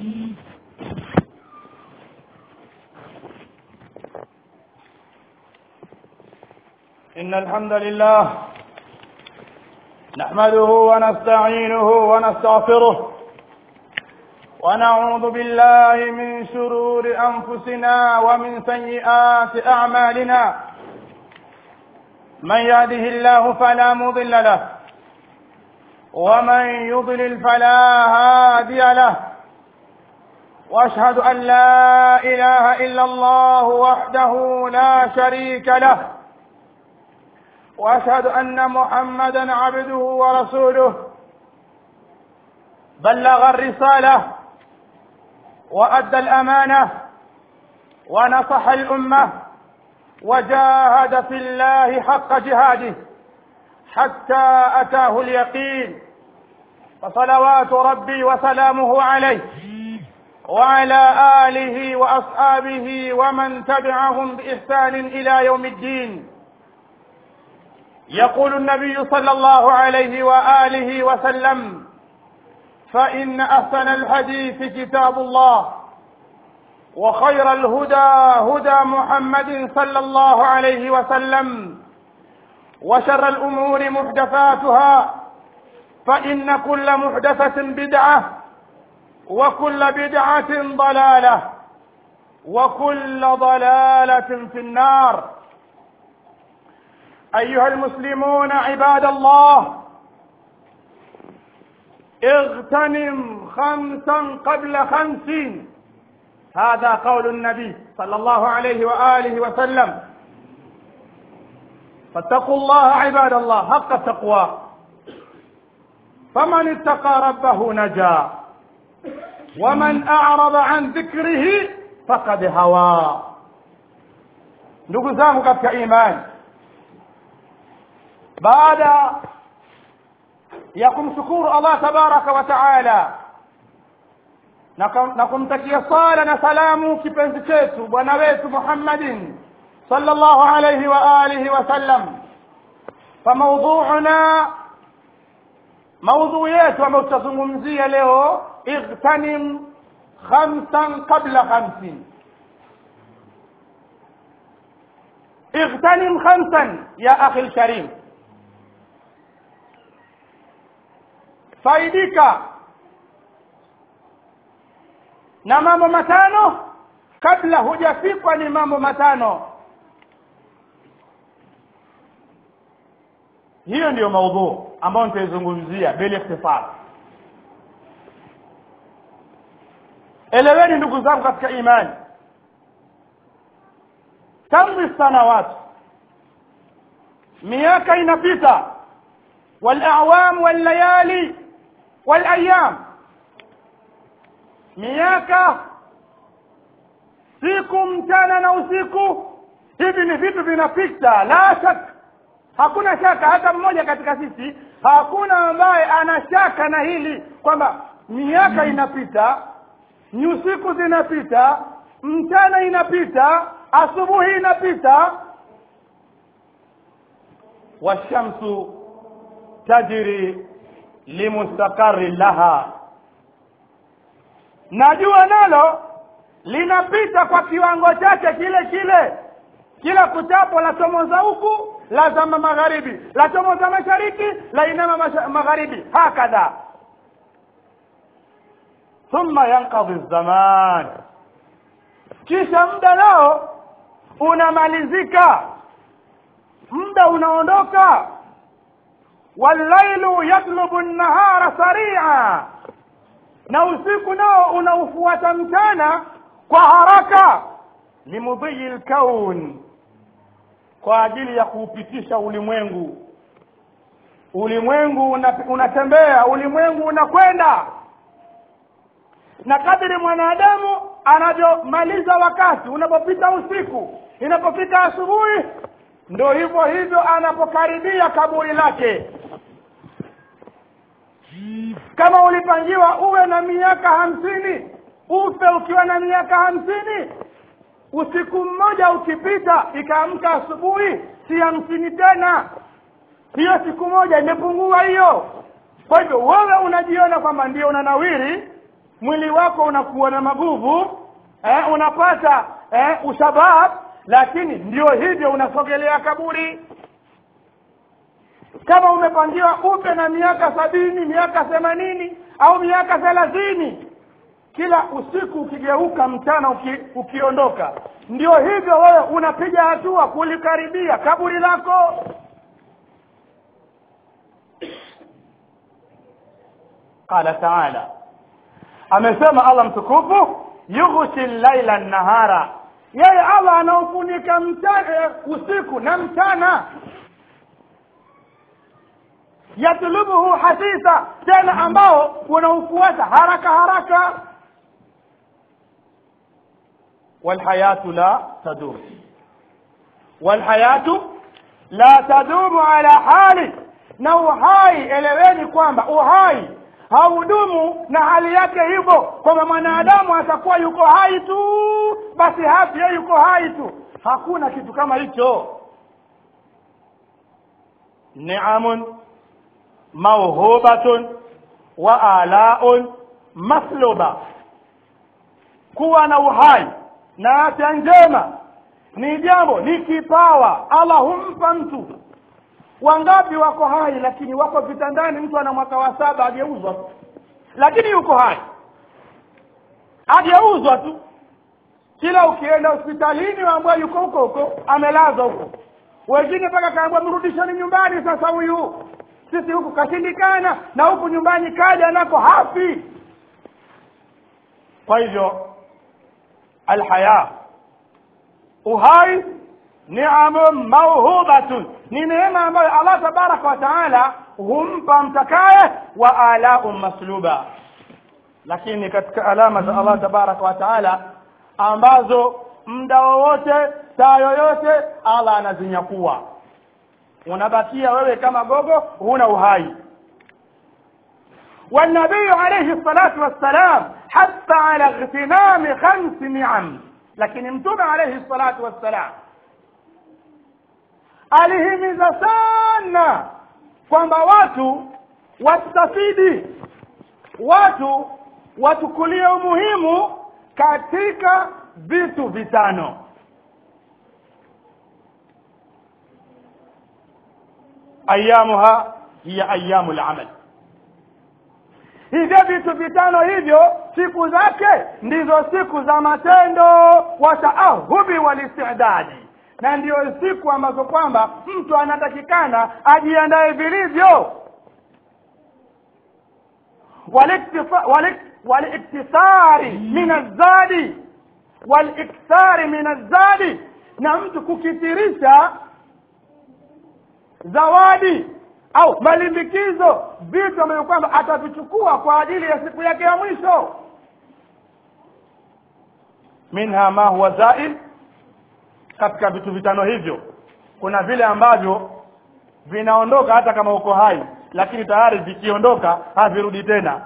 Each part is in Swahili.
إن الحمد لله نحمده ونستعينه ونستغفره ونعوذ بالله من شرور أنفسنا ومن سيئات أعمالنا من يهده الله فلا مضل له ومن يضلل فلا هادي له واشهد ان لا اله الا الله وحده لا شريك له واشهد ان محمدا عبده ورسوله بلغ الرساله وادى الامانه ونصح الامه وجاهد في الله حق جهاده حتى اتاه اليقين فصلوات ربي وسلامه عليه وعلى اله واصحابه ومن تبعهم باحسان الى يوم الدين يقول النبي صلى الله عليه واله وسلم فان احسن الحديث كتاب الله وخير الهدى هدى محمد صلى الله عليه وسلم وشر الامور محدثاتها فان كل محدثه بدعه وكل بدعه ضلاله وكل ضلاله في النار ايها المسلمون عباد الله اغتنم خمسا قبل خمس هذا قول النبي صلى الله عليه واله وسلم فاتقوا الله عباد الله حق التقوى فمن اتقى ربه نجا ومن اعرض عن ذكره فقد هوى ndugu zangu katika imani baada ya kumshukuru allah tabaraka wa taala na kumtakia sala na salamu kipenzi chetu bwana wetu muhammadin sallallahu alayhi wa alihi wasallam فموضوعنا موضوع yetu ambayo tutazungumzia leo اغتنم خمسا قبل خمس اغتنم خمسا يا اخي الكريم faidika na mambo matano kabla hujafikwa ni mambo matano hiyo ndiyo maudhuu ambayo nitaizungumzia bila ikhtifar eleweni ndugu zangu katika imani tamri sanawati miaka inapita والاعوام والليالي والايام miaka siku mchana na usiku hivi ni vitu vinapita la shaka hakuna shaka hata mmoja katika sisi hakuna ambaye ana shaka na hili kwamba miaka inapita ni usiku zinapita mchana inapita asubuhi inapita washamsu tajri limustaqarri laha na jua nalo linapita kwa kiwango chake kile kile kila kuchapo la chomoza huku la zama magharibi la chomoza mashariki la inama masha, magharibi hakadha thumma yankadhi zaman kisha muda nao unamalizika muda unaondoka wallailu yatlubu nnahara saria na usiku nao unaufuata mchana kwa haraka limudhiyi lkaun kwa ajili ya kuupitisha ulimwengu ulimwengu unatembea ulimwengu unakwenda na kadiri mwanadamu anavyomaliza wakati unapopita usiku inapopita asubuhi ndo hivyo hivyo anapokaribia kaburi lake kama ulipangiwa uwe na miaka hamsini ufe ukiwa na miaka hamsini usiku mmoja ukipita ikaamka asubuhi si hamsini tena hiyo siku moja imepungua hiyo kwa hivyo wewe unajiona kwamba ndio unanawiri mwili wako unakuwa na maguvu eh, unapata eh, ushabab lakini ndio hivyo unasogelea kaburi kama umepangiwa upe na miaka sabini miaka themanini au miaka thelathini kila usiku ukigeuka mchana uki, ukiondoka ndio hivyo wewe unapiga hatua kulikaribia kaburi lako qala taala amesema allah mtukufu yughshi llaila nahara yeye allah anaufunika mchana usiku na mchana yatlubuhu hasisa tena ambao unaufuata haraka haraka walhayatu la tadum walhayatu la tadumu ala hali na uhai eleweni kwamba uhai haudumu na hali yake hivyo kwamba mwanadamu atakuwa yuko hai tu basi hafi yeye yuko hai tu hakuna kitu kama hicho niamun mauhubatun wa alaun masluba kuwa na uhai na afya njema ni jambo ni kipawa allah humpa mtu wangapi wako hai lakini wako vitandani mtu ana mwaka wa saba ageuzwa tu lakini yuko hai ageuzwa tu kila ukienda hospitalini waambua yuko huko huko amelazwa huko wengine mpaka kaambua mrudisheni nyumbani sasa huyu sisi huku kashindikana na huku nyumbani kaja nako hafi kwa hivyo alhaya uhai niamun mauhubatun ni neema ambayo allah tabaraka wa taala humpa mtakaye wa alaun masluba lakini katika alama za allah tabaraka wa taala ambazo muda wowote saa yoyote allah anazinyakua unabakia wewe kama gogo huna uhai والنبي عليه الصلاة والسلام حتى على اغتنام خمس نعم لكن امتم عليه الصلاة والسلام alihimiza sana kwamba watu wastafidi watu watukulie umuhimu katika vitu vitano ayamuha hiya ayamu lamal hivyo vitu vitano hivyo siku zake ndizo siku za matendo wataahubi walistidadi na ndiyo siku ambazo kwamba mtu anatakikana ajiandae vilivyo waliktisari min azadi walikthari min azadi na mtu kukithirisha zawadi au malimbikizo vitu ambavyo kwamba atavichukua kwa ajili ya siku yake ya mwisho minha ma huwa zail katika vitu vitano hivyo kuna vile ambavyo vinaondoka hata kama uko hai lakini tayari vikiondoka havirudi tena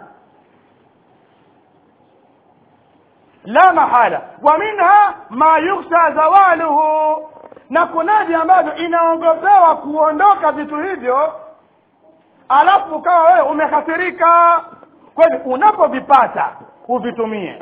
la mahala wa minha ma yukhsha zawaluhu na kunavi ambavyo inaongopewa kuondoka vitu hivyo alafu ukawa wewe umekasirika kwa hivyo unapovipata uvitumie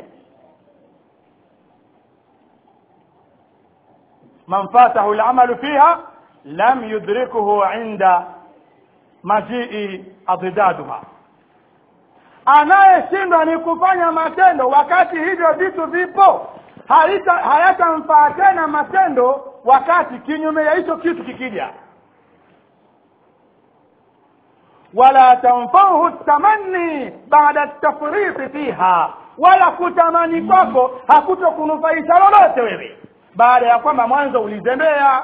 man fatahu lamalu fiha lam yudrikuhu inda majii adidaduha anayeshindwa ni kufanya matendo wakati hivyo vitu vipo hayatamfaa tena matendo wakati kinyume ya hicho kitu kikija wala tanfauhu tamanni baada tafriti fiha wala kutamani kwako hakutokunufaisha lolote wewe baada ya kwamba mwanzo ulizembea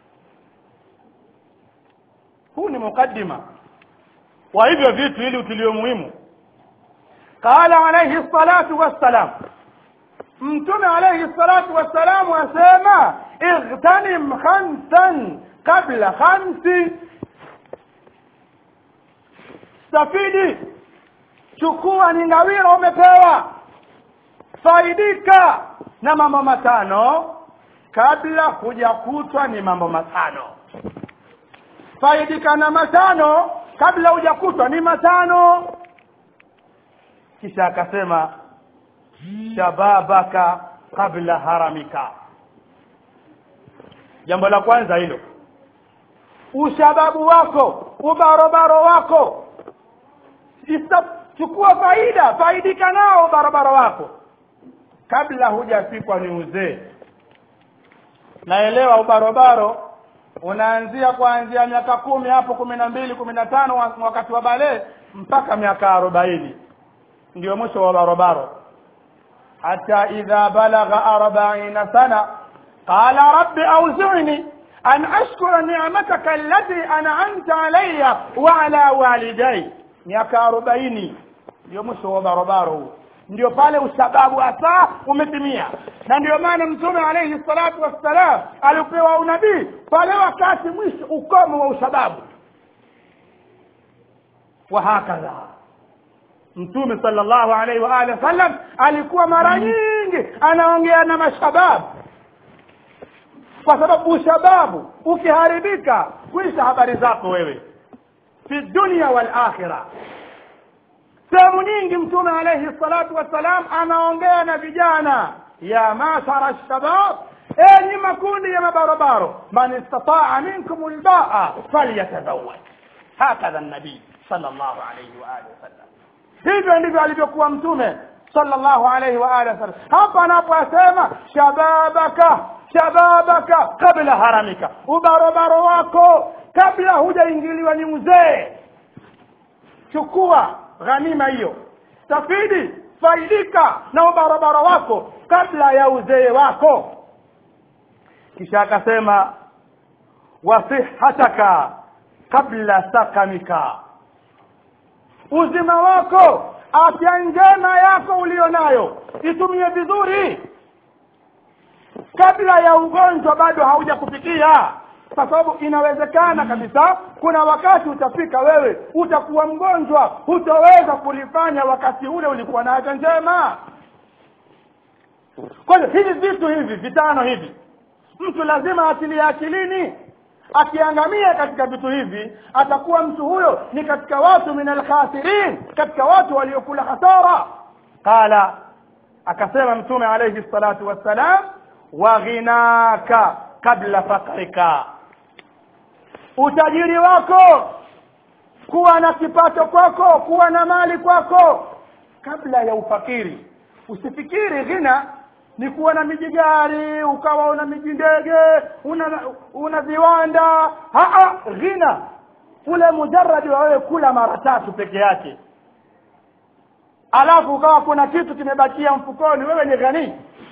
huu ni mukaddima wa hivyo vitu ili utilio muhimu qala alayhi salatu wassalam mtume alayhi salatu wassalamu asema ightanim khamsan qabla khamsi stafidi chukua ni ngawira umepewa faidika na mambo matano kabla hujakutwa ni mambo matano faidika na matano kabla hujakutwa ni matano kisha akasema shababaka qabla haramika jambo la kwanza hilo ushababu wako ubarobaro wako Isa, chukua faida faidika nao ubarobaro wako kabla hujafikwa ni uzee naelewa ubarobaro unaanzia kuanzia miaka kumi hapo kumi na mbili kumi na tano wakati wa balee mpaka miaka arobaini ndio mwisho wa barobaro hata idha balagha arbaina sana qala rabbi auzini an ashkura ni'mataka allati an'amta alayya wa ala walidai miaka arobaini ndio mwisho wa barobaro huu ndio pale usababu hasa umetimia na ndio maana mtume alayhi salatu wassalam alipewa unabii pale wakati mwisho ukomo wa usababu wa hakadha mtume sallallahu alaihi wa alihi wasallam alikuwa mara nyingi anaongea na mashababu kwa sababu ushababu ukiharibika kuisha habari zako wewe fi dunia wal akhirah sehemu nyingi mtume alayhi salatu wassalam anaongea na vijana ya mashara shabab enyi makundi ya mabarobaro man istataa minkum lbaa falyatazawaj hakadha nabii sallallahu alayhi wa alihi wasallam hivyo ndivyo alivyokuwa mtume sallallahu alayhi wa alihi wasallam hapa anaposema shababaka shababaka kabla haramika ubarobaro wako kabla hujaingiliwa ni mzee chukua ghanima hiyo stafidi faidika na ubarabara wako kabla ya uzee wako kisha akasema wasihataka kabla sakamika uzima wako afya njema yako ulionayo itumie vizuri kabla ya ugonjwa bado hauja kufikia kwa sababu inawezekana kabisa kuna wakati utafika wewe utakuwa mgonjwa hutaweza kulifanya wakati ule ulikuwa na afya njema kwa hiyo hivi vitu hivi vitano hivi mtu lazima atilie akilini akiangamia katika vitu hivi atakuwa mtu huyo ni katika watu min alkhasirin katika watu waliokula hasara qala akasema mtume alayhi salatu wassalam wa ghinaka kabla fakrika utajiri wako kuwa na kipato kwako kuwa na mali kwako kabla ya ufakiri usifikiri ghina ni kuwa na mijigari ukawa una mijindege una una viwanda haa ghina ule mujaradi wa wewe kula mara tatu peke yake alafu ukawa kuna kitu kimebakia mfukoni wewe ni ghani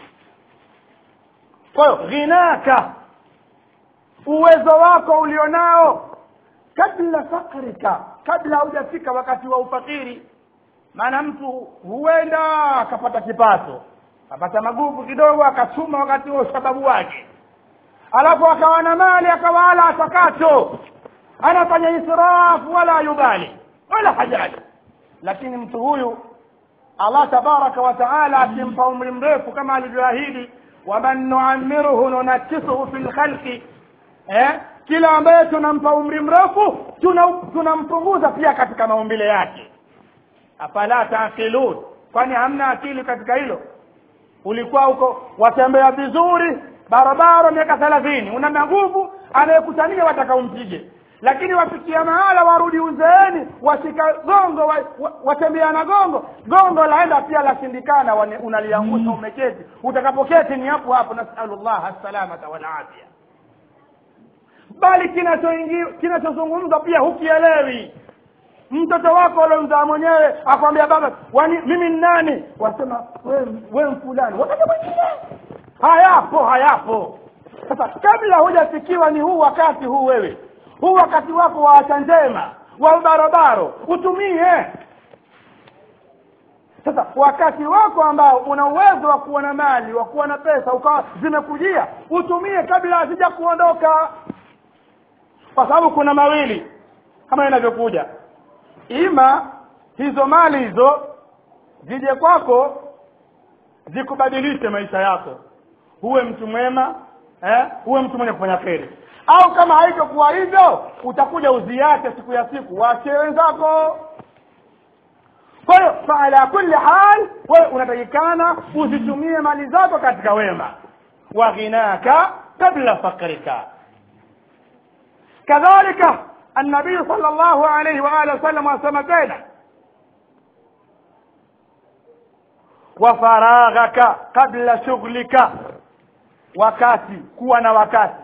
kwa hiyo ghinaka uwezo wako ulionao kabla fakrika kabla haujafika wakati wa ufakiri maana mtu huenda akapata kipato akapata maguvu kidogo akachuma wakati wa usababu wake alafu akawa na mali akawala atakacho anafanya israfu wala yubali wala hajali lakini mtu huyu allah tabaraka wa taala akimpa umri mrefu kama alivyoahidi waman nuamiruhu nunakisuhu fi lkhalqi eh? kila ambaye tunampa umri mrefu tunampunguza tuna pia katika maumbile yake afala taaqilun kwani hamna akili katika hilo ulikuwa huko watembea vizuri barabara miaka thelathini una maguvu anayekutania wataka umpige lakini wafikia mahala warudi uzeeni washika gongo wa, wa, watembea na gongo gongo laenda pia lashindikana unaliangusha umeketi utakapoketi ni hapo hapo nasalullah assalamata walafia bali kinachozungumzwa pia hukielewi mtoto wako uliomzaa mwenyewe akwambia baba wani mimi ni nani wasema we, we fulani wakati mwingine hayapo hayapo sasa kabla hujafikiwa ni huu wakati huu wewe huu wakati wako wa acha njema wa ubarobaro utumie sasa wakati wako ambao una uwezo wa kuwa na mali wa kuwa na pesa ukawa zimekujia utumie kabla hazija kuondoka kwa sababu kuna mawili kama inavyokuja ima hizo mali hizo zije kwako zikubadilishe maisha yako huwe mtu mwema eh? huwe mtu mwenye kufanya kheri au kama haitokuwa hivyo utakuja uziache siku ya siku waachie wenzako kwa hiyo faala kulli hal wewe unatakikana uzitumie mali zako katika wema wa ghinaka kabla fakrika kadhalika النبي صلى الله عليه وآله وسلم وسلم tena وفراغك قبل شغلك wakati kuwa na wakati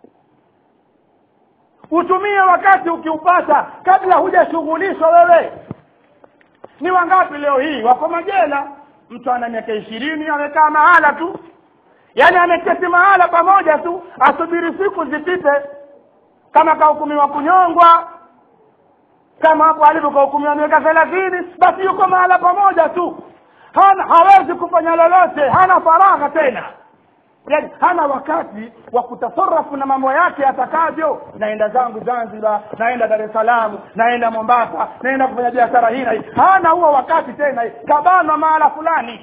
utumie wakati ukiupata kabla hujashughulishwa wewe ni wangapi leo hii wako majela mtu ana miaka ishirini amekaa mahala tu yaani ameketi mahala pamoja tu asubiri siku zipite kama kahukumiwa kunyongwa kama hapo alivyo kahukumiwa miaka thelathini basi yuko mahala pamoja tu hana hawezi kufanya lolote hana faragha tena yani hana wakati wa kutasarafu na mambo yake atakavyo naenda zangu zanzibar naenda dar es salaam naenda mombasa naenda kufanya biashara hii na hii hana huo wakati tena kabanwa mahala fulani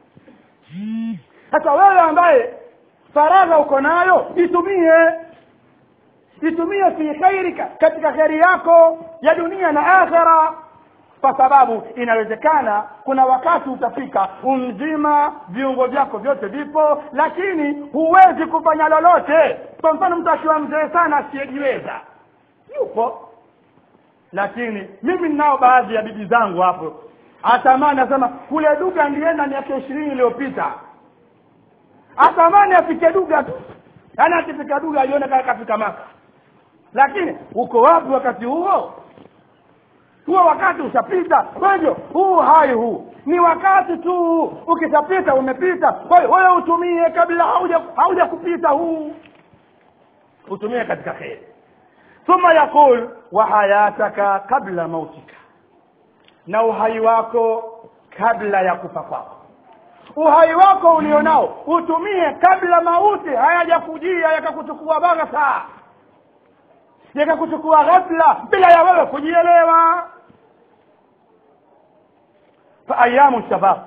sasa wewe ambaye faragha uko nayo itumie itumie fi khairika katika kheri yako ya dunia na akhera kwa sababu inawezekana kuna wakati utafika umzima viungo vyako vyote vipo lakini huwezi kufanya lolote kwa mfano mtu akiwa mzee sana asiyejiweza yupo lakini mimi ninao baadhi ya bibi zangu hapo atamani asema kule duga ndienda miaka ishirini iliyopita atamani afike duga tu yaani akifika duga alione kama kafika maka lakini uko wapi wakati huo huo wakati ushapita kwa hivyo huu hai huu ni wakati tu ukishapita umepita kwa hiyo wewe utumie kabla hauja hauja kupita huu utumie katika kheri thumma yaqul wa hayataka kabla mautika na uhai wako kabla ya kufa kwako uhai wako ulionao utumie kabla mauti hayajakujia yakakuchukua bagha yakakuchukua ghafla bila ya wewe kujielewa fa ayamu shabab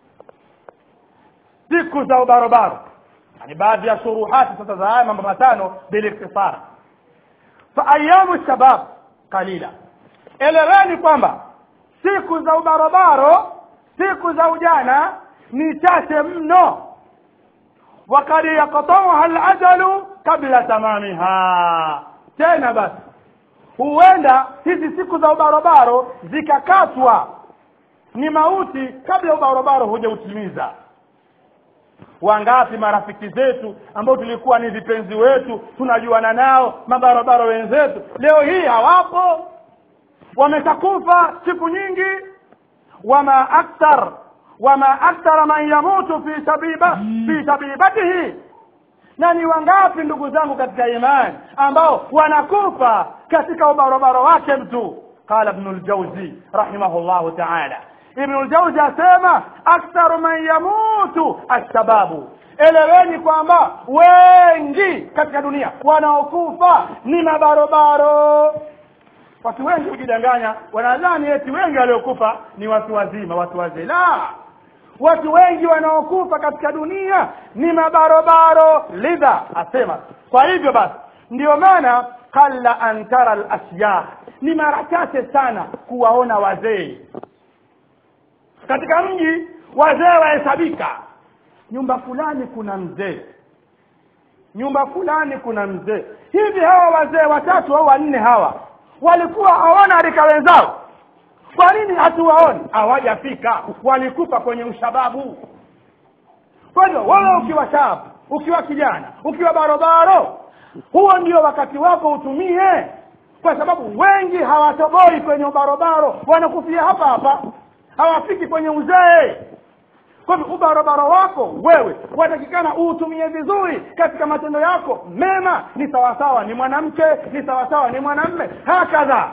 siku za ubarobaro yani baadhi ya shuruhati sasa za haya mambo matano biliktisar fa ayamu shabab qalila eleweni kwamba siku za ubarobaro siku za ujana ni chache mno wakad yaqtauha alajalu kabla tamamiha tena basi huenda hizi siku za ubarobaro zikakatwa ni mauti kabla ubarobaro hujautimiza wangapi marafiki zetu ambao tulikuwa ni vipenzi wetu tunajuana nao mabarobaro wenzetu leo hii hawapo wameshakufa siku nyingi wama akthar wama akthara man yamutu fi shabiba fi shabibatihi na ni wangapi ndugu zangu katika imani ambao wanakufa katika ubarobaro wake mtu qala ibn al-jawzi rahimahullahu ta'ala ibn al-jawzi asema aktharu man yamutu ashababu eleweni kwamba wengi katika dunia wanaokufa ni mabarobaro watu wengi hujidanganya wanadhani eti wengi waliokufa ni watu wazima watu wazee la watu wengi wanaokufa katika dunia ni mabarobaro lidha asema kwa hivyo basi ndio maana qalla an tara al ni mara chache sana kuwaona wazee katika mji wazee wahesabika nyumba fulani kuna mzee nyumba fulani kuna mzee hivi hawa wazee watatu au wanne hawa walikuwa hawana rika wenzao kwa nini hatuwaoni hawajafika walikufa kwenye ushababu kwa hivyo wewe ukiwa shabu ukiwa kijana ukiwa barobaro huo ndio wakati wako utumie kwa sababu wengi hawatoboi kwenye ubarobaro wanakufia hapa hapa hawafiki kwenye uzee kwa hivyo ubarobaro wako wewe watakikana uutumie vizuri katika matendo yako mema ni sawasawa ni mwanamke ni sawasawa ni mwanamme hakadha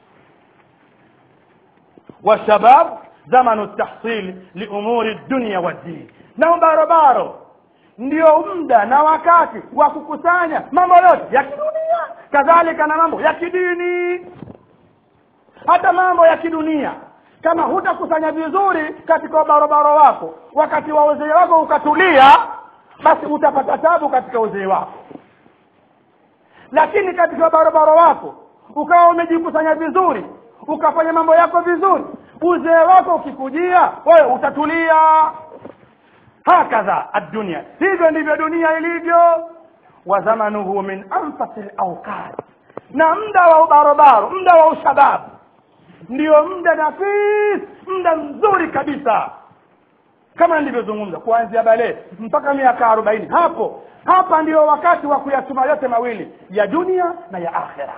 والشباب زمن التحصيل لأمور الدنيا والدين na ubarobaro ndio muda na wakati wa kukusanya mambo yote ya kidunia kadhalika na mambo ya kidini hata mambo ya kidunia kama hutakusanya vizuri katika ubarobaro wako wakati wa uzee wako ukatulia basi utapata tabu katika uzee wako lakini katika ubarobaro wako ukawa umejikusanya vizuri ukafanya mambo yako vizuri uzee wako ukikujia wewe utatulia hakadha addunia hivyo ndivyo dunia ilivyo wa zamanuhu min anfasi lauqat na muda wa ubarobaro muda wa ushababu ndio muda nafis muda mzuri kabisa kama nilivyozungumza kuanzia bale mpaka miaka arobaini hapo hapa ndio wakati wa kuyatuma yote mawili ya dunia na ya akhira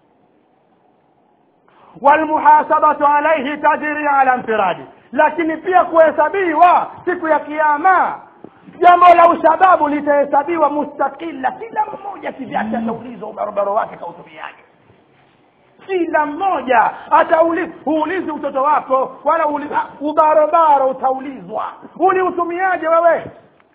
walmuhasabatu alaihi tajiri ala mfiradi lakini pia kuhesabiwa siku ya kiama jambo la ushababu litahesabiwa mustakila kila mmoja kivyake ataulizwa ubarobaro wake kautumiaje kila mmoja atauliza huulizi utoto wako wala uli- ah, ubarobaro utaulizwa uliutumiaje wewe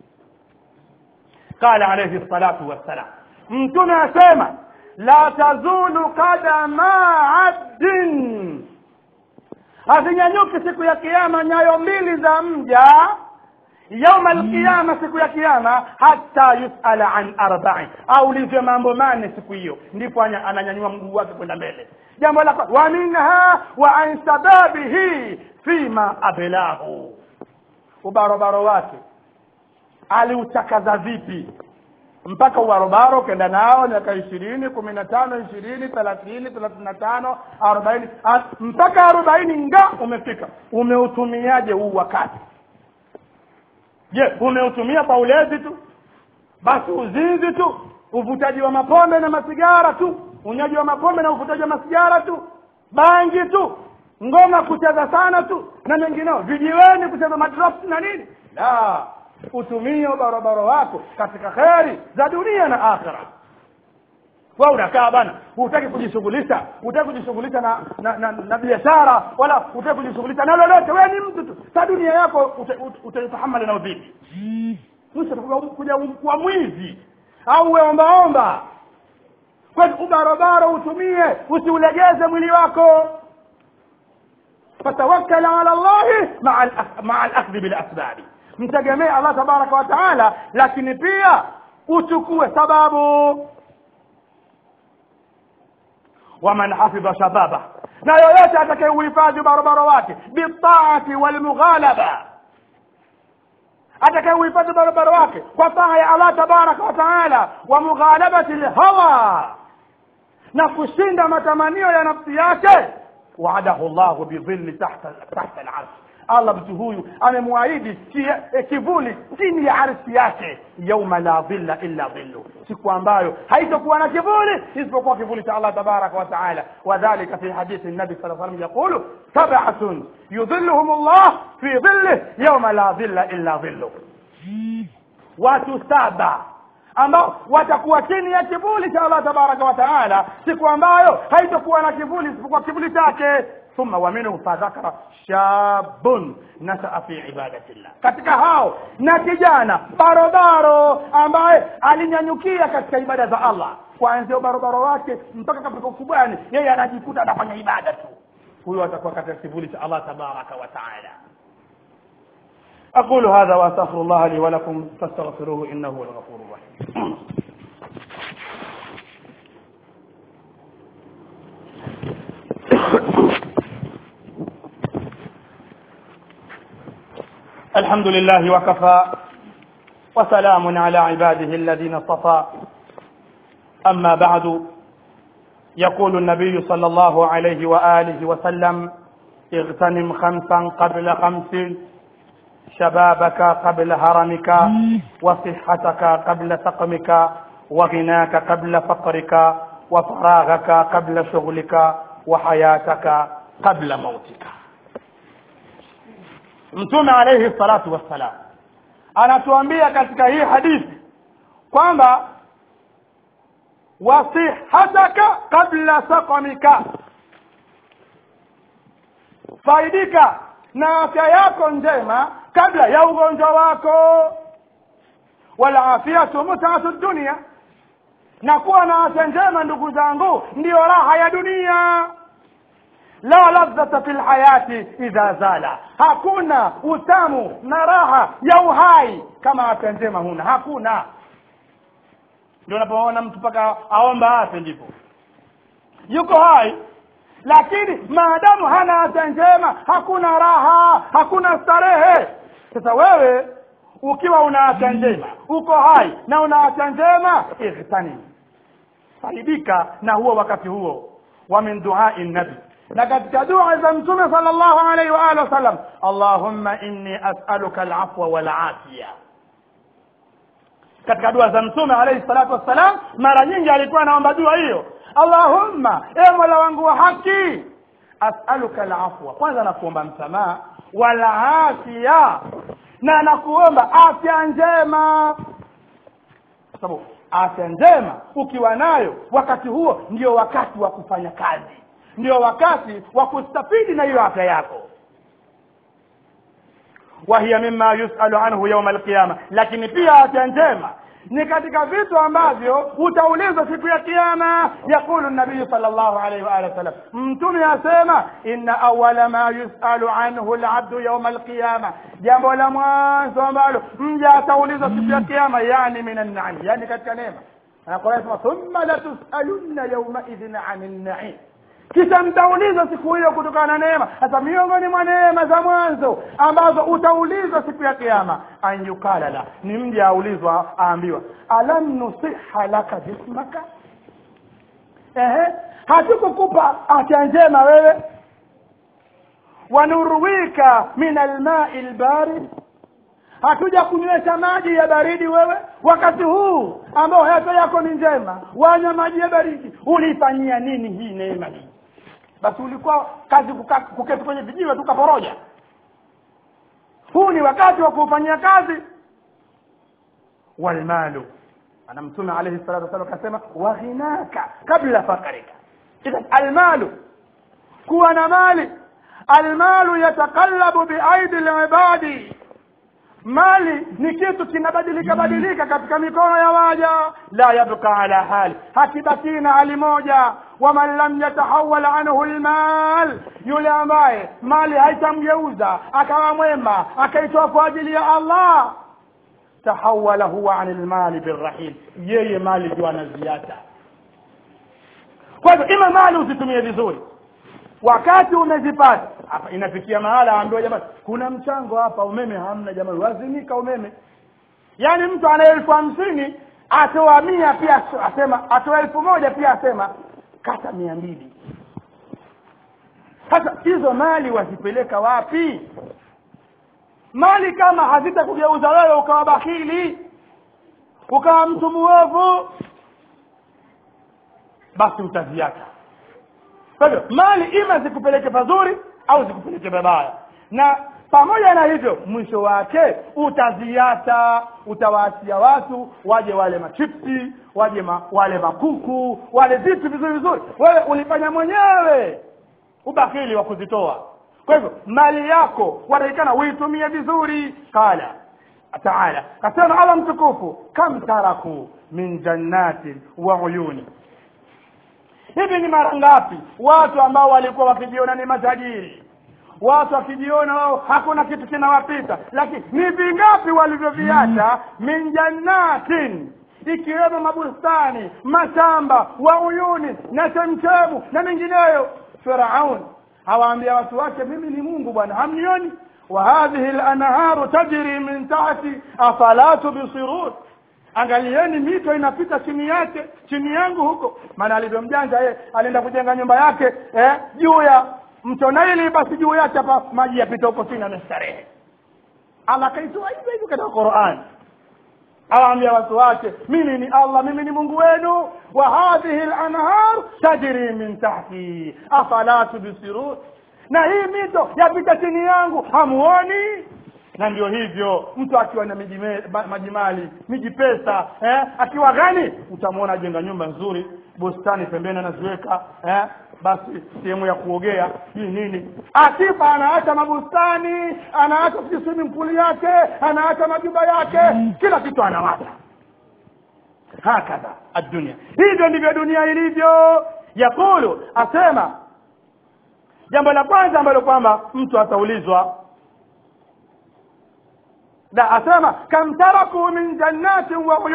qala alayhi salatu wassalam mtume asema la tazulu kadama abdin hazinyanyuki siku ya kiama nyayo mbili za mja yauma alqiyama siku ya kiama hata yusala an arbain aulizwe mambo mane siku hiyo ndipo anya- ananyanyua mguu wake kwenda mbele jambo la kwa- wa minha wa an sababihi fima ablahu ubarobaro wake aliuchakaza vipi mpaka ubarobaro ukenda nao miaka ishirini kumi na tano ishirini thelathini thelathini na tano arobaini a- mpaka arobaini nga umefika umeutumiaje huu wakati je umeutumia kwa ulezi tu basi uzinzi tu uvutaji wa mapombe na masigara tu unywaji wa mapombe na uvutaji wa masigara tu bangi tu ngoma kucheza sana tu na mengineo vijiweni kucheza madrops na nini la utumie ubarobaro wako katika kheri za dunia na akhira wa unakaa bana hutaki kujishughulisha hutaki kujishughulisha na na, na, na biashara wala hutaki kujishughulisha na lolote wewe ni mtu tu sa dunia yako utaitahamali na vipi mwisho utakuja kuja kuwa mwizi au uwe ombaomba kwani ubarobaro utumie usiulegeze mwili wako fatawakkal ala llahi maa al- maa alakhdhi bilasbabi mtegemee allah tabaraka wa taala lakini pia uchukue sababu waman hafidha shababa na yoyote atakayeuhifadhi ubarobaro wake bitaati walmughalaba atakayeuhifadhi ubarobaro wake kwa taa ya allah tabaraka wa taala wa mughalabati lhawa na kushinda matamanio ya nafsi yake waadahu llahu bidhilli tahta tahta alarsh allah mtu huyu amemwahidi ki- eh, kivuli chini ya arshi yake yauma la dhilla illa dhillu siku ambayo haitokuwa na kivuli isipokuwa kivuli cha allah tabaraka wa taala wadhalika fi hadithi nabi saa salam yaqulu sabatun yudhilluhum llah fi dhillih yauma la dhilla illa dhillu watu saba ambao watakuwa chini ya kivuli cha allah tabaraka wa taala siku ambayo haitokuwa na kivuli isipokuwa kivuli chake thumma wa minhu fadhakara shabun nasaa fi ibadati llah katika hao na kijana barobaro ambaye alinyanyukia katika ibada za allah kuanzia ubarobaro wake mpaka katika ukubwani yeye anajikuta anafanya ibada tu huyo atakuwa katika kivuli cha allah tabaraka wa taala أقول هذا وأستغفر الله لي ولكم فاستغفروه إنه هو الغفور الرحيم الحمد لله وكفى وسلام على عباده الذين اصطفى أما بعد يقول النبي صلى الله عليه وآله وسلم اغتنم خمسا قبل خمس شبابك قبل هرمك وصحتك قبل سقمك وغناك قبل فقرك وفراغك قبل شغلك وحياتك قبل موتك mtume alayhi salatu wassalam anatuambia katika hii hadithi kwamba wasihataka qabla saqamika faidika na afya yako njema kabla ya ugonjwa wako walafiyatu mutatu dunia na kuwa na afya njema ndugu zangu ndiyo raha ya dunia la ladhata fi lhayati idha zala hakuna utamu na raha ya uhai kama afya njema huna hakuna ndio unapoona mtu mpaka aomba afe ndipo yuko hai lakini maadamu hana afya njema hakuna raha hakuna starehe sasa wewe ukiwa una afya njema uko hai na una afya njema ihtanim faidika na huo wakati huo wa min duai nabi na katika dua za mtume sallallahu alaihi wa alihi wasallam allahumma inni as'aluka alafwa wal afiya katika dua za mtume alaihi salatu wassalam mara nyingi alikuwa anaomba dua hiyo allahumma e mola wangu wa haki as'aluka alafwa kwanza nakuomba msamaha wal afiya na nakuomba afya njema kwa sababu afya njema ukiwa nayo wakati huo ndio wakati wa kufanya kazi ndio wakati wa kustafidi na hiyo afya yako wahiya mima yusalu anhu yauma alqiyama lakini pia afya njema ni katika vitu ambavyo utaulizwa siku ya kiyama yaqulu nabiyu sal llahu alaihi waalihi wasallam mtume asema inna awala ma yusalu anhu labdu yauma alqiyama jambo la mwanzo ambalo mja ataulizwa siku ya kiyama yani min annaim yani katika neema anakuwa thumma latusalunna yaumaidhin ani nnaim kisha mtaulizwa siku hiyo kutokana na neema sasa miongoni mwa neema za mwanzo ambazo utaulizwa siku ya kiama an yukala la ni mja aulizwa aambiwa alam nusiha laka jismaka ehe hatukukupa afya njema wewe wanurwika min almai lbarid hatuja kunywesha maji ya baridi wewe wakati huu ambao afya yako ni njema wanywa maji ya baridi ulifanyia nini hii neema hii basi ulikuwa kazi kuka- kuketi kwenye vijiwe tukaporoja huu ni wakati wa kuufanyia kazi walmalu ana mtume alaihi salatu wasalam akasema waghinaka kabla fakarika idhan almalu kuwa na mali almalu yataqallabu biaidi libadi mali ni kitu kinabadilika badilika katika mikono ya waja la yabqa ala hali hakibakii na hali moja waman lam yatahawal anhu lmal yule ambaye mali haitamgeuza akawa mwema akaitoa kwa ajili ya allah tahawala huwa ani lmali birrahim yeye mali ndio anaziacha kwa hivyo ima mali usitumie vizuri wakati umezipata hapa inafikia mahala aambiwa jamani kuna mchango hapa umeme hamna jamani wazimika umeme yaani mtu ana elfu hamsini atoa mia pia asema atoa elfu moja pia asema kata mia mbili sasa hizo mali wazipeleka wapi mali kama hazitakugeuza wewe ukawa bakhili ukawa mtu muovu basi utaziacha kwa hivyo mali ima zikupeleke pazuri au zikupeleke babaya na pamoja na hivyo mwisho wake utaziacha utawaachia watu waje wale machipsi waje ma, wale makuku wale vitu vizuri vizuri wewe ulifanya mwenyewe ubakili wa kuzitoa kwa hivyo mali yako watakikana uitumie vizuri qala taala kasema allah mtukufu kam taraku min jannatin wa uyuni hivi ni mara ngapi watu ambao walikuwa wakijiona ni matajiri watu wakijiona wao hakuna kitu kinawapita lakini ni vingapi walivyoviacha min jannatin ikiwemo mabustani mashamba wa uyuni na chemchemu na mengineyo firaun hawaambia watu wake mimi ni mungu bwana hamnioni wa hadhihi lanharu tajri min tahti afala tubsirun angalieni mito inapita chini yake chini yangu huko maana alivyomjanja yeye alienda kujenga nyumba yake eh, juu ya mto naili basi juu yake hapa maji yapita huko chini amestarehe allah kaitoa hivyo hivyo katika qurani awaambia watu wake mimi ni allah mimi ni mungu wenu wa hadhihi lanhar tajri min tahti afala tubsirun na hii mito yapita chini yangu hamuoni na ndio hivyo mtu akiwa na majimali miji pesa eh, akiwa gani utamwona ajenga nyumba nzuri bustani pembeni anaziweka eh, basi sehemu ya kuogea hii nini akifa anaacha mabustani anaacha sijui swimming pool yake anaacha majumba yake kila kitu anawacha hakadha addunia hivyo ndivyo dunia ilivyo yakulu asema jambo la kwanza ambalo kwamba mtu ataulizwa na asema kam taraku min jannatin wa uyun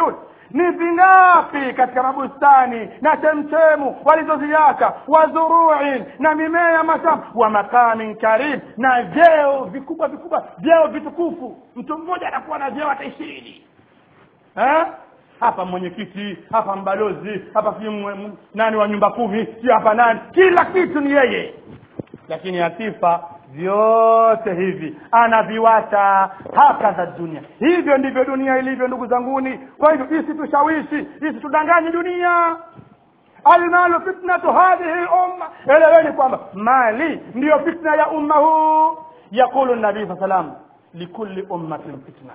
ni vingapi katika mabustani na chemchemu walizoziacha wazuruin na mimea ya mashamba wa makamin karim na vyeo vikubwa vikubwa vyeo vitukufu mtu mmoja anakuwa na vyeo hata ishirini eh? hapa mwenyekiti hapa mbalozi hapa si nani wa nyumba kumi si hapa nani kila kitu ni yeye lakini akifa vyote hivi anaviwacha hakadha dunia hivyo ndivyo dunia ilivyo ndugu zanguni kwa hivyo isitushawishi isitudanganye dunia almalu fitnatu hadhihi lumma eleweni kwamba mali ndiyo fitna ya umma huu yaqulu nabii saa salam likulli ummatin fitna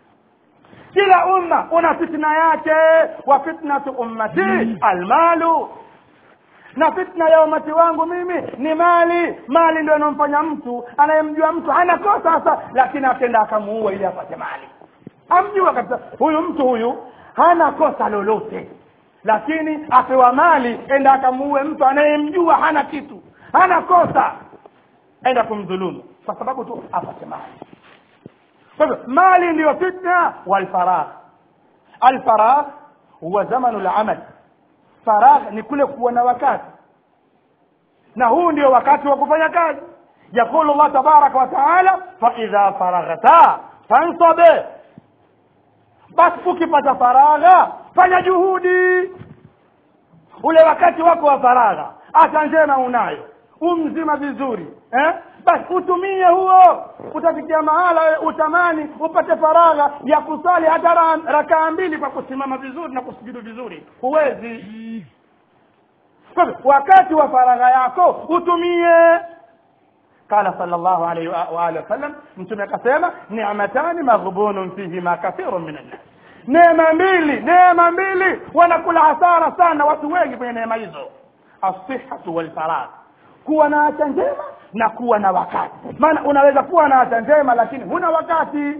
kila umma una fitna yake wa fitnatu ummati almalu na fitna ya umati wangu mimi ni mali mali ndio inamfanya mtu anayemjua mtu hana kosa sasa lakini akenda akamuua ili apate mali amjua kabisa huyu mtu huyu hana kosa lolote lakini apewa mali enda akamuue mtu anayemjua hana kitu hana kosa enda kumdhulumu kwa sababu tu apate mali kwa hivyo mali ndiyo fitna walfaragh alfaragh huwa zamanu lamal faragh ni kule kuwa na wakati na huu ndio wakati wa kufanya kazi yaqulu llah tabaraka wa taala faidha faraghta fansabe basi ukipata faragha fanya juhudi ule wakati wako wa faragha hata njema unayo umzima vizuri eh? basi utumie huo utafikia mahala wewe utamani upate faragha ya kusali hata rakaa mbili kwa kusimama vizuri na kusujudu vizuri huwezi kwa hivyo wakati wa faragha yako utumie qala sallallahu alayhi wa alihi wasallam mtume akasema ni'matani maghbunun fihima kathirun min an-nas neema mbili neema mbili wanakula hasara sana watu wengi kwenye neema hizo as-sihhatu wal faragh kuwa na afya njema na kuwa na wakati maana unaweza kuwa na afya njema lakini huna wakati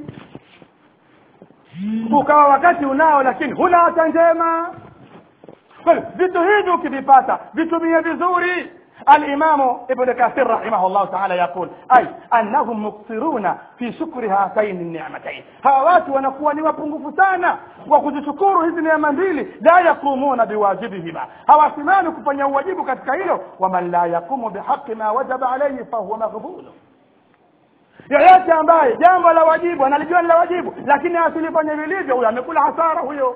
ukawa wakati unao lakini huna afya njema kwa hiyo vitu hivi ukivipata vitumie vizuri الإمام ابن كثير رحمه الله تعالى يقول أي أنهم مقصرون في شكر هاتين النعمتين هوات ونقوى نوابنغف سانا وكذشكور hizi neema mbili la yaqumuna biwajibihima hawasimami kufanya uwajibu katika hilo waman la yaqumu bihaqi ma wajaba alayhi fahuwa maghbulu yoyote ambaye jambo la wajibu analijua ni la wajibu lakini asilifanye vilivyo huyo amekula hasara huyo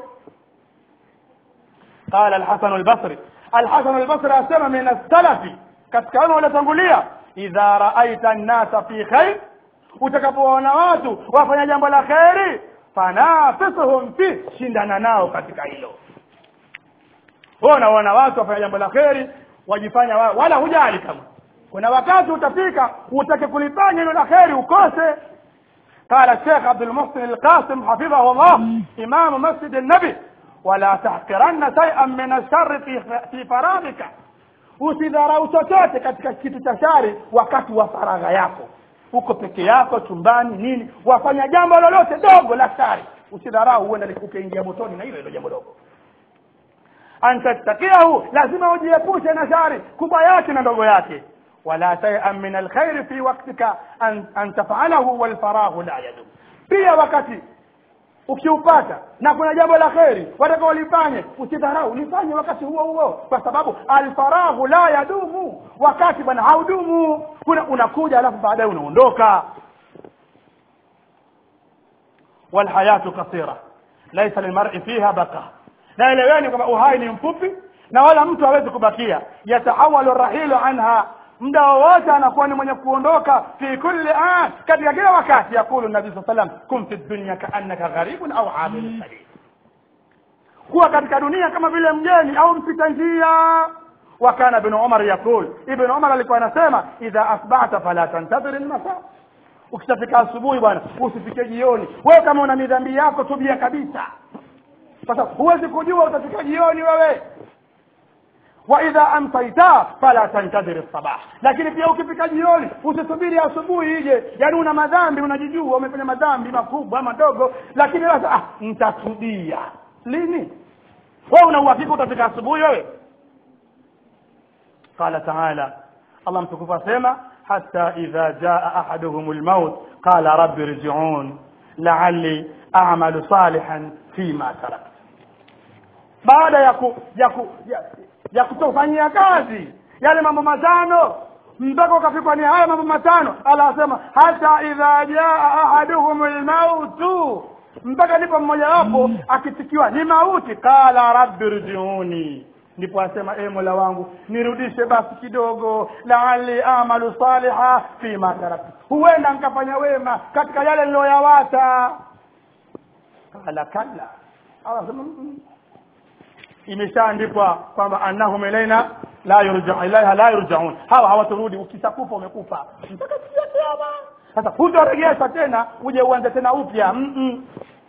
قال الحسن البصري الحسن البصري asema min as-salafi katika wale waliotangulia idha raaita an-nasa fi khair utakapoona watu wafanya jambo la khairi fanafisuhum fi shindana nao katika hilo wewe unaona watu wafanya jambo la khairi wajifanya wa, wala hujali kama kuna wakati utafika utake kulifanya hilo la khairi ukose قال الشيخ عبد المحسن القاسم حفظه الله إمام مسجد النبي ولا تحقرن شيئا من الشر في في فراغك usidharau chochote katika kitu cha shari wakati wa faragha yako uko peke yako chumbani nini wafanya jambo lolote dogo la shari usidharau uende ukaingia motoni na hilo hilo jambo dogo antattakiahu lazima ujiepushe na shari kubwa yake na ndogo yake wala shay'an min alkhairi fi waqtika an, an taf'alahu walfaraghu la yadum pia wakati ukiupata na kuna jambo la kheri wataka ulifanye usidharau lifanye wakati huo huo kwa sababu alfaraghu la yadumu wakati bwana haudumu kuna unakuja alafu baadaye unaondoka walhayatu kasira laisa lilmar'i fiha baqa na eleweni kwamba uhai ni mfupi na wala mtu hawezi kubakia yatahawalu rahilu anha muda wowote anakuwa ni mwenye kuondoka fi kulli an katika kila wakati yakulu nabii saa salam kun fi dunya kaannaka gharibun au abiru sabil kuwa katika dunia kama vile mgeni au mpita njia wakana ibn umar yaqul ibn umar alikuwa anasema idha asbahta fala tantadhir almasa ukishafika asubuhi bwana usifike jioni wewe kama una midhambi yako tubia kabisa kwa sababu huwezi kujua utafika jioni wewe waidha amsaita fala tantadhir sabah lakini pia ukifika jioni usisubiri asubuhi ije yaani una madhambi unajijua umefanya madhambi makubwa madogo lakini sasa ah nitatubia lini wewe una uhakika utafika asubuhi wewe qala taala allah mtukufu asema hatta idha jaa ahaduhum almaut qala rabbi irji'un la'alli a'malu salihan fima tarakt baada ya ku, ya, ku, ya, ya kutofanyia kazi yale mambo matano mpaka ukafikwa ni haya mambo matano ala asema hata idha jaa ahaduhum lmautu mpaka ndipo mmoja wapo akitikiwa ni mauti qala rabbi rjiuni ndipo asema e mola wangu nirudishe basi kidogo laali amalu saliha fima taraktu huenda nkafanya wema katika yale niloyawata qala kalla anasema "Mm, imeshaandikwa kwamba annahum ilaina la yurja ilaiha la yurjaun hawa hawaturudi ukishakufa umekufa mpaka siku ya kiyama sasa hutoregesha tena uje uanze tena upya Mm-mm.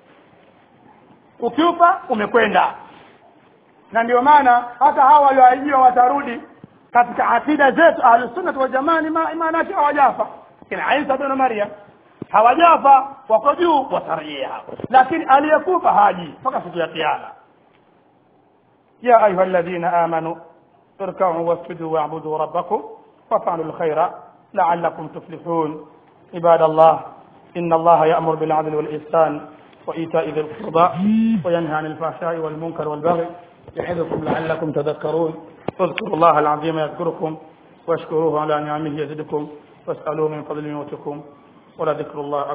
ukiupa umekwenda na ndio maana hata hawa walioahidiwa watarudi katika akida zetu ahlusunnati waljamaa ni ma- maana yake hawajafa kina isa bin maryam hawajafa wako juu watarejea lakini aliyekufa haji mpaka siku ya kiyama يا أيها الذين آمنوا اركعوا واسجدوا واعبدوا ربكم وافعلوا الخير لعلكم تفلحون عباد الله إن الله يأمر بالعدل والإحسان وإيتاء ذي القربى وينهى عن الفحشاء والمنكر والبغي يعظكم لعلكم تذكرون فاذكروا الله العظيم يذكركم واشكروه على نعمه يزدكم واسألوه من فضل يؤتكم ولذكر الله